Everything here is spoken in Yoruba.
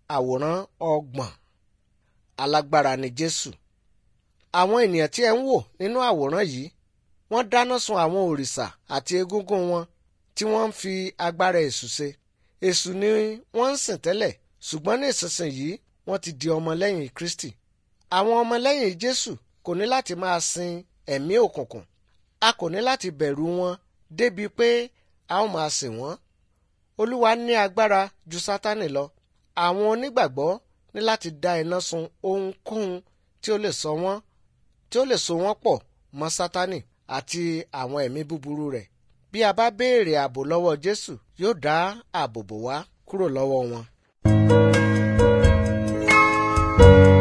àwòrán ọgbọ̀n alágbára ni Jésù. Àwọn ènìyàn tí ẹ ń wò nínú àwòrán yìí wọ́n dáná sun àwọn òrìṣà àti egúngún wọn tí wọ́n ń fi agbára èṣù ṣe. Èṣù ni wọ́n ń sìn tẹ́lẹ̀ ṣùgbọ́n ní ìsinsìnyí wọ́n ti di ọmọlẹ́yìn Kristi. Àwọn ọmọlẹ́yìn Jésù kò ní láti máa sin ẹ̀mí òkùnkùn. A kò ní láti bẹ̀rù wọn débi pé a ó máa sìn wọ́n. Olúwa ní agbára ju Sátánì lọ. Àwọn onígbàgbọ́ ní láti dá iná sun ohunkóhun tí ó lè sọ wọ́n tí ó lè so wọ́n pọ̀ mọ́ Sátánì àti àwọn ẹ̀mí búburú rẹ̀. Bí a bá béèrè ààbò lọ́wọ́ Jésù yóò dá ààbò bò wá kúrò lọ́wọ́ wọn.